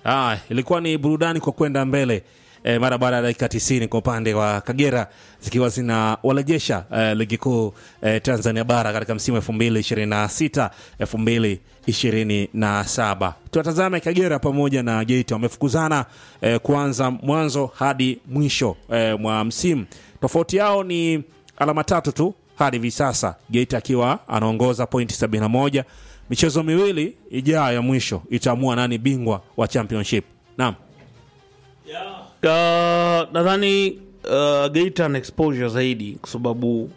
Ah, ilikuwa ni burudani kwa kwenda mbele e, mara baada ya dakika 90 kwa upande wa Kagera zikiwa zinawarejesha e, ligi kuu e, Tanzania bara katika msimu 2026 2027. Tuwatazame Kagera pamoja na Geita wamefukuzana e, kuanza mwanzo hadi mwisho e, mwa msimu. Tofauti yao ni alama tatu tu hadi hivi sasa, Geita akiwa anaongoza pointi 71. Michezo miwili ijayo ya mwisho itaamua nani bingwa wa championship. Naam. Uh, nadhani uh, Geita na exposure zaidi kwa sababu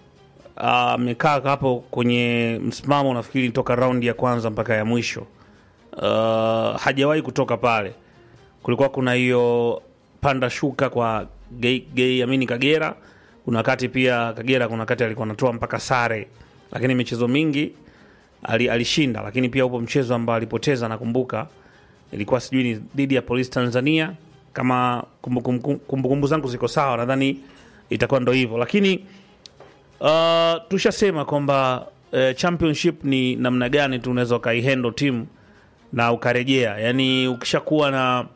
amekaa uh, hapo kwenye msimamo nafikiri toka raundi ya kwanza mpaka ya mwisho uh, hajawahi kutoka pale. Kulikuwa kuna hiyo panda shuka kwa gei, gei amini Kagera. Kuna wakati pia Kagera, kuna wakati alikuwa anatoa mpaka sare, lakini michezo mingi ali, alishinda. Lakini pia upo mchezo ambao alipoteza, nakumbuka ilikuwa sijui ni dhidi ya Polisi Tanzania kama kumbukumbu kumbu, kumbu, kumbu zangu ziko sawa, nadhani itakuwa ndo hivyo, lakini uh, tushasema kwamba uh, championship ni namna gani tu unaweza ukaihendo timu na ukarejea, yani ukishakuwa na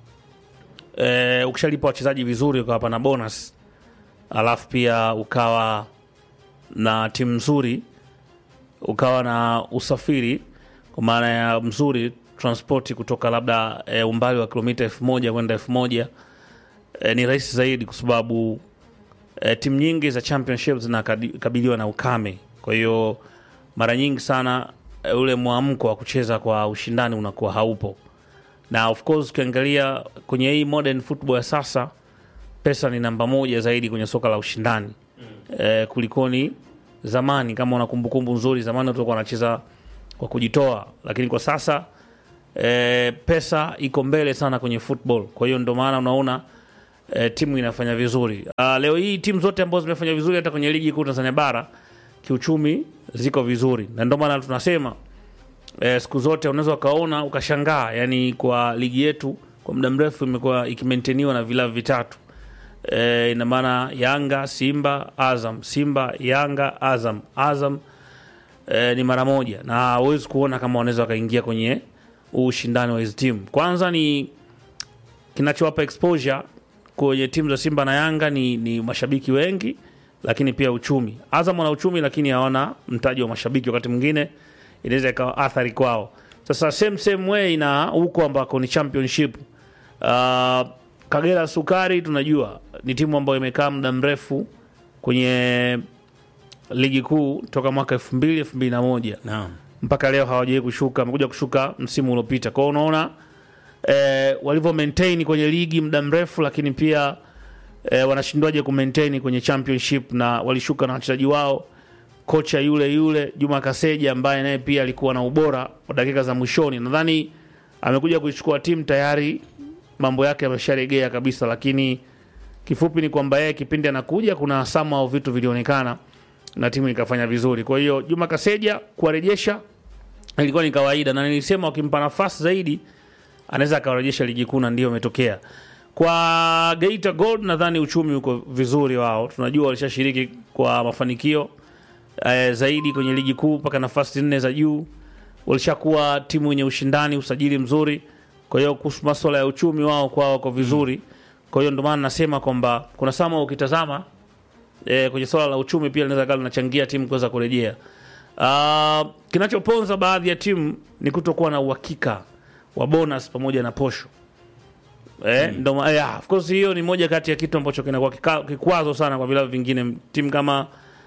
uh, ukishalipa wachezaji vizuri ukawapa na bonus, alafu pia ukawa na timu nzuri, ukawa na usafiri kwa maana ya mzuri transpoti kutoka labda e, umbali wa kilomita elfu moja kwenda elfu moja e, ni rahisi zaidi kwa sababu e, timu nyingi za championship zinakabiliwa na ukame. Kwa hiyo mara nyingi sana e, ule mwamko wa kucheza kwa ushindani unakuwa haupo, na of course ukiangalia kwenye hii modern football ya sasa, pesa ni namba moja zaidi kwenye soka la ushindani mm. e, kulikoni zamani. Kama una kumbukumbu nzuri, zamani watu walikuwa wanacheza kwa kujitoa, lakini kwa sasa E, pesa iko mbele sana kwenye football. Kwa hiyo ndio maana unaona e, timu inafanya vizuri. A, leo hii timu zote ambazo zimefanya vizuri hata kwenye ligi kuu Tanzania bara kiuchumi ziko vizuri, na ndio maana tunasema e, siku zote unaweza ukaona ukashangaa, yani kwa ligi yetu kwa muda mrefu imekuwa ikimaintainiwa na vilabu vitatu e, ina maana Yanga, Simba, Azam, Simba, Yanga, Azam, Azam e, ni mara moja, na huwezi kuona kama wanaweza wakaingia kwenye ushindani wa hizi timu. Kwanza ni kinachowapa exposure kwenye timu za Simba na Yanga ni, ni mashabiki wengi, lakini pia uchumi. Azam wana uchumi, lakini hawana mtaji wa mashabiki, wakati mwingine inaweza ikawa athari kwao. Sasa same same way na huko ambako ni championship. Uh, Kagera Sukari tunajua ni timu ambayo imekaa muda mrefu kwenye ligi kuu toka mwaka elfu mbili elfu mbili na moja Naam. mpaka leo hawajawai kushuka, amekuja kushuka msimu uliopita. Kwa hiyo unaona eh, walivyo maintain kwenye ligi muda mrefu, lakini pia eh, wanashindwaje ku maintain kwenye championship, na walishuka na wachezaji wao, kocha yule yule Juma Kaseja ambaye naye pia alikuwa na ubora wa dakika za mwishoni. Nadhani amekuja kuichukua timu tayari, mambo yake yamesharegea kabisa, lakini kifupi ni kwamba yeye kipindi anakuja, kuna sama au vitu vilionekana na timu ikafanya vizuri. Kwa hiyo Juma Kaseja kuwarejesha ilikuwa ni kawaida, na nilisema wakimpa nafasi zaidi anaweza akawarejesha ligi kuu, na ndio imetokea kwa Geita Gold. Nadhani uchumi uko vizuri wao, tunajua walishashiriki kwa mafanikio eh, zaidi kwenye ligi kuu mpaka nafasi nne za juu, walishakuwa timu yenye ushindani, usajili mzuri. Kwa hiyo kuhusu masuala ya uchumi wao kwao wako vizuri. Kwa hiyo ndio maana nasema kwamba kuna sama ukitazama e, kwenye swala la uchumi pia linaweza kama linachangia timu kuweza kurejea. Uh, kinachoponza baadhi ya timu ni kutokuwa na uhakika wa bonus pamoja na posho. Eh, mm. ndo yeah, of course hiyo ni moja kati ya kitu ambacho kinakuwa kika- kikwazo sana kwa vilabu vingine. Timu kama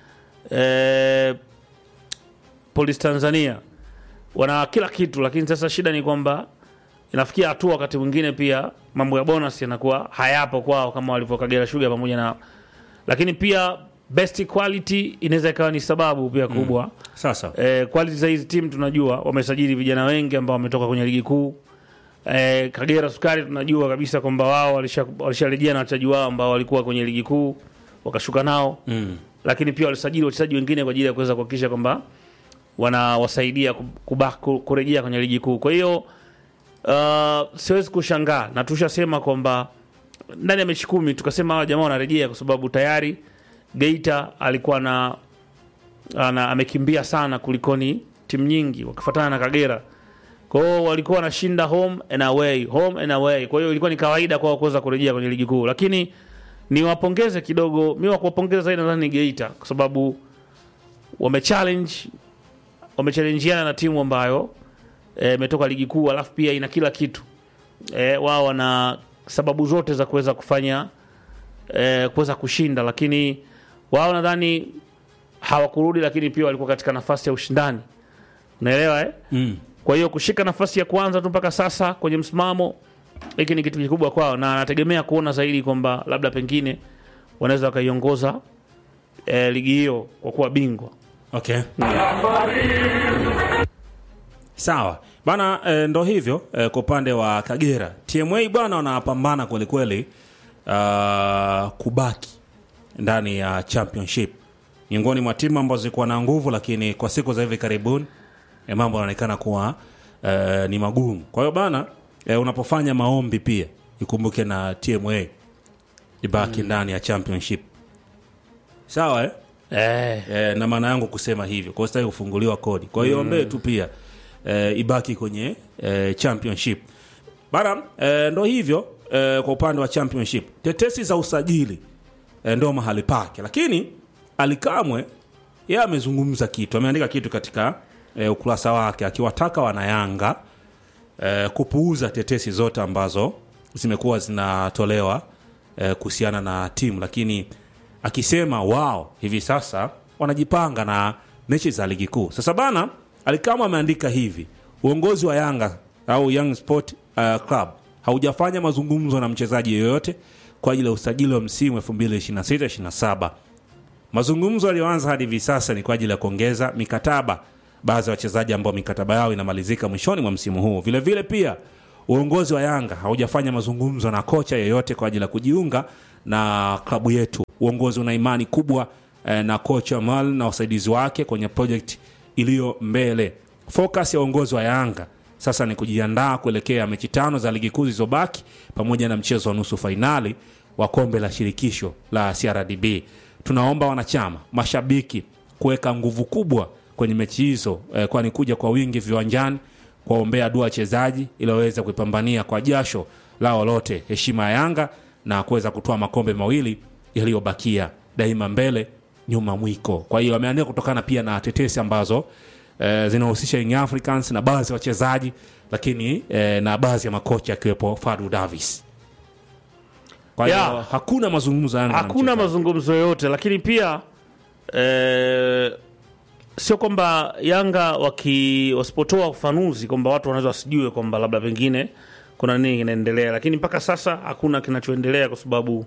eh, Police Tanzania wana kila kitu, lakini sasa shida ni kwamba inafikia hatua wakati mwingine pia mambo ya bonus yanakuwa hayapo kwao kama walivyo Kagera Sugar pamoja na lakini pia best quality inaweza ikawa ni sababu pia kubwa mm. Sasa Eh, quality za hizi timu tunajua wamesajili vijana wengi ambao wametoka kwenye ligi kuu. Eh, Kagera Sukari tunajua kabisa kwamba wao walisha- walisharejea na wachezaji wao ambao walikuwa kwenye ligi kuu wakashuka nao mm. lakini pia walisajili wachezaji wengine kwa ajili ya kuweza kuhakikisha kwamba wanawasaidia ku- kuba- ku- kurejea kwenye ligi kuu. Kwa hiyo uh, siwezi kushangaa na tushasema kwamba ndani ya mechi kumi tukasema hawa jamaa wanarejea kwa sababu tayari Geita alikuwa na ana, amekimbia sana kulikoni timu nyingi wakifuatana na Kagera Kwa hiyo walikuwa wanashinda home and away, home and away. Kwa hiyo ilikuwa ni kawaida kwao kuweza kurejea kwenye ligi kuu, lakini niwapongeze kidogo, mi wa kuwapongeza zaidi nadhani ni Geita kwa sababu wamechallenge wamechallenjiana na timu ambayo eh, imetoka ligi kuu alafu pia ina kila kitu eh, wao wana sababu zote za kuweza kufanya eh, kuweza kushinda, lakini wao nadhani hawakurudi, lakini pia walikuwa katika nafasi ya ushindani, unaelewa eh? Mm. Kwa hiyo kushika nafasi ya kwanza tu mpaka sasa kwenye msimamo, hiki ni kitu kikubwa kwao, na anategemea kuona zaidi kwamba labda pengine wanaweza wakaiongoza eh, ligi hiyo kwa kuwa bingwa. Okay. Sawa bana, e, ndo hivyo e, kwa upande wa Kagera TMA bwana wanapambana kwelikweli uh, kubaki ndani ya championship, miongoni mwa timu ambazo zilikuwa na nguvu, lakini kwa siku za hivi karibuni e, mambo yanaonekana kuwa e, ni magumu. Kwa hiyo bana e, unapofanya maombi pia ikumbuke na TMA ibaki ndani ya championship, sawa eh? Eh, eh, na maana yangu kusema hivyo kwa sitaki kufunguliwa kodi kwa hiyo ombee tu pia eh, ibaki kwenye eh, championship bara eh, ndo hivyo eh, kwa upande wa championship tetesi za usajili eh, ndo mahali pake lakini alikamwe yeye amezungumza kitu ameandika kitu katika eh, ukurasa wake akiwataka wanayanga eh, kupuuza tetesi zote ambazo zimekuwa zinatolewa eh, kuhusiana na timu lakini akisema wao hivi sasa wanajipanga na mechi za ligi kuu sasa bana alikama ameandika hivi uongozi wa yanga au young sport uh, club haujafanya mazungumzo na mchezaji yoyote kwa ajili ya usajili wa msimu 2026-27 mazungumzo yaliyoanza hadi hivi sasa ni kwa ajili ya kuongeza mikataba baadhi ya wachezaji ambao mikataba yao inamalizika mwishoni mwa msimu huu vile vile pia uongozi wa yanga haujafanya mazungumzo na kocha yeyote kwa ajili ya kujiunga na klabu yetu uongozi una imani kubwa eh, na kocha mal na wasaidizi wake kwenye project iliyo mbele focus ya uongozi wa yanga sasa ni kujiandaa kuelekea mechi tano za ligi kuu zilizobaki pamoja na mchezo wa nusu fainali wa kombe la shirikisho la crdb tunaomba wanachama mashabiki kuweka nguvu kubwa kwenye mechi hizo eh, kwani kuja kwa wingi viwanjani kuwaombea dua wachezaji ili waweze kuipambania kwa jasho lao lote heshima ya yanga na kuweza kutoa makombe mawili yaliyobakia daima mbele nyuma mwiko kwa hiyo ameandika kutokana pia na tetesi ambazo eh, zinahusisha Young Africans na baadhi ya wachezaji lakini eh, na baadhi ya makocha akiwepo Fadu Davis kwa hiyo Yeah. hakuna mazungumzo ya Yanga na hakuna mchezaji. mazungumzo yoyote, lakini pia eh, sio kwamba Yanga waki wasipotoa ufafanuzi kwamba watu wanaweza wasijue kwamba labda pengine kuna nini kinaendelea, lakini mpaka sasa hakuna kinachoendelea kwa sababu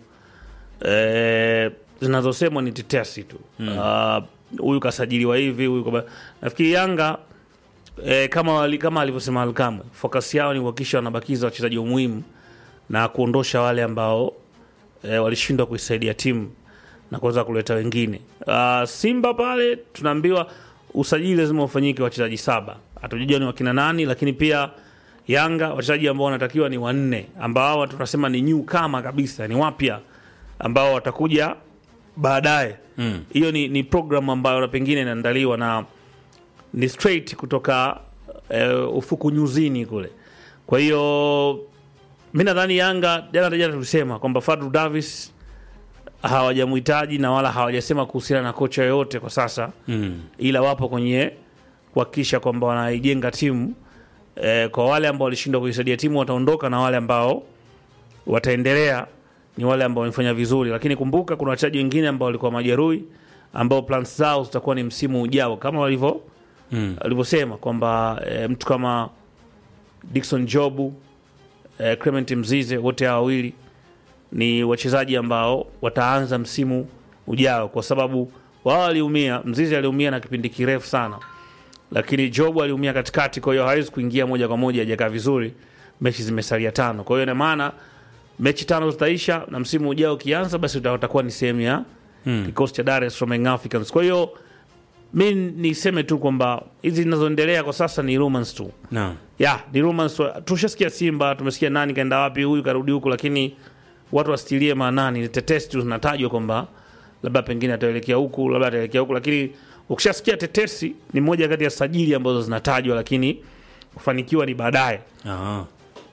eh, zinazosemwa ni tetesi tu. Ah, Huyu kasajiliwa hivi, huyu kaba... nafikiri Yanga eh, kama, wali, kama alivyosema Alkamwe, focus yao ni kuhakikisha wanabakiza wachezaji muhimu na kuondosha wale ambao e, walishindwa kuisaidia timu na kuweza kuleta wengine. Uh, Simba pale tunaambiwa usajili lazima ufanyike wachezaji saba, hatujajua ni wakina nani, lakini pia Yanga wachezaji ambao wanatakiwa ni wanne, ambao hawa tunasema ni new kama kabisa, ni wapya ambao watakuja baadaye. Hiyo ni, ni program ambayo na pengine inaandaliwa na ni straight kutoka uh, ufuku nyuzini kule. Kwa hiyo mi nadhani Yanga jana jana tulisema kwamba Fadlu Davis hawajamhitaji na wala hawajasema kuhusiana na kocha yoyote kwa sasa Mm. ila wapo kwenye kuhakikisha kwamba wanaijenga timu e, kwa wale ambao walishindwa kuisaidia timu wataondoka na wale ambao wataendelea ni wale ambao wamefanya vizuri lakini kumbuka kuna wachezaji wengine ambao walikuwa majeruhi ambao plans zao zitakuwa ni msimu ujao kama walivyo Mm. alivyosema kwamba e, mtu kama Dickson Jobu e, Clement Mzize wote hawa wawili ni wachezaji ambao wataanza msimu ujao kwa sababu wao waliumia. Mzizi aliumia na kipindi kirefu sana, lakini Jobu aliumia katikati, kwa hiyo hawezi kuingia moja kwa moja, hajakaa vizuri. Mechi zimesalia tano, kwa hiyo ina maana mechi tano zitaisha na msimu ujao ukianza, basi uta- utakuwa ni sehemu ya kikosi cha Dar es Salaam Young Africans. Kwa hiyo mi niseme tu kwamba hizi zinazoendelea kwa sasa ni rumors tu Naam. ya ni rumors. Tushasikia Simba, tumesikia nani kaenda wapi, huyu karudi huku, lakini watu wasitilie maanani. Ni tetesi tu zinatajwa kwamba labda pengine ataelekea huku, labda ataelekea huku, lakini ukishasikia tetesi ni moja kati ya sajili ambazo zinatajwa, lakini kufanikiwa ni baadaye. Aha.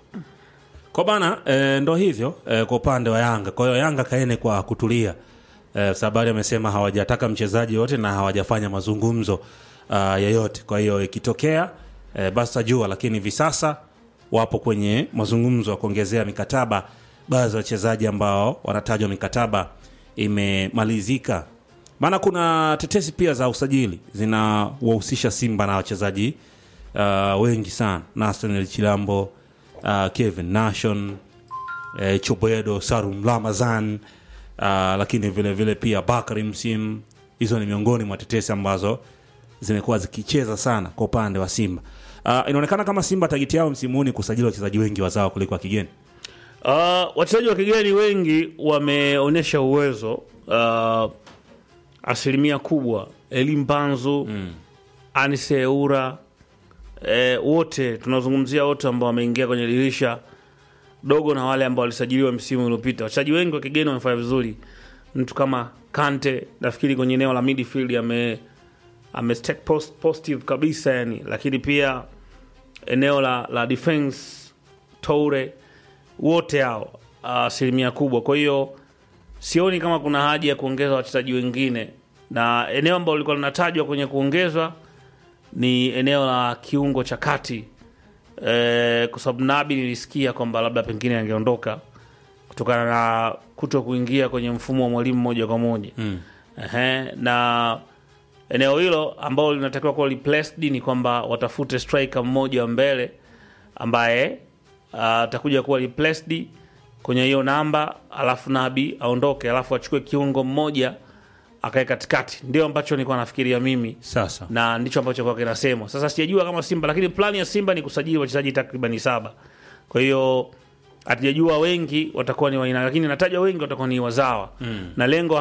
Kwa bana e, ndo hivyo e, kwa upande wa Yanga. Kwa hiyo Yanga kaene kwa kutulia e, Sabari amesema hawajataka mchezaji yote na hawajafanya mazungumzo uh, yoyote. Kwa hiyo ikitokea e, basi tajua, lakini hivi sasa wapo kwenye mazungumzo ya kuongezea mikataba baadhi ya wachezaji ambao wanatajwa mikataba imemalizika. Maana kuna tetesi pia za usajili zinawahusisha Simba na wachezaji uh, wengi sana Nathaniel Chilambo uh, Kevin Nation eh, Choboedo Sarum Ramazan uh, lakini vile vile pia Bakari Msim. Hizo ni miongoni mwa tetesi ambazo zimekuwa zikicheza sana kwa upande wa Simba. Uh, inaonekana kama Simba tageti yao msimu huu ni kusajili wachezaji wengi wazawa kuliko wa kigeni. Uh, wachezaji wa kigeni wengi wameonyesha uwezo uh, asilimia kubwa Elim Panzu mm. Anise Eura eh, wote tunazungumzia wote ambao wameingia kwenye dirisha dogo na wale ambao walisajiliwa msimu uliopita. Wachezaji wengi wa kigeni wamefanya vizuri. Mtu kama Kante nafikiri kwenye eneo la midfield ame ame stake post, positive kabisa yani, lakini pia eneo la, la defense Toure wote hao asilimia kubwa. Kwa hiyo sioni kama kuna haja ya kuongeza wachezaji wengine, na eneo ambalo lilikuwa linatajwa kwenye kuongezwa ni eneo la kiungo cha kati e, kwa sababu Nabi nilisikia kwamba labda pengine angeondoka kutokana na kuto kuingia kwenye mfumo wa mwalimu moja kwa moja mm. Ehe, na eneo hilo ambalo linatakiwa kuwa replaced ni kwamba watafute striker mmoja wa mbele ambaye atakuja uh, kuwa replaced kwenye hiyo namba, alafu Nabi aondoke, alafu achukue kiungo mmoja akae katikati. Ndio ambacho nilikuwa nafikiria mimi Sasa na ndicho ambacho kwa kinasemwa sasa. Sijajua kama Simba, lakini plani ya Simba ni kusajili wachezaji takribani saba. Kwa hiyo hatujajua wengi watakuwa ni waina, lakini natajwa wengi watakuwa ni wazawa mm. na lengo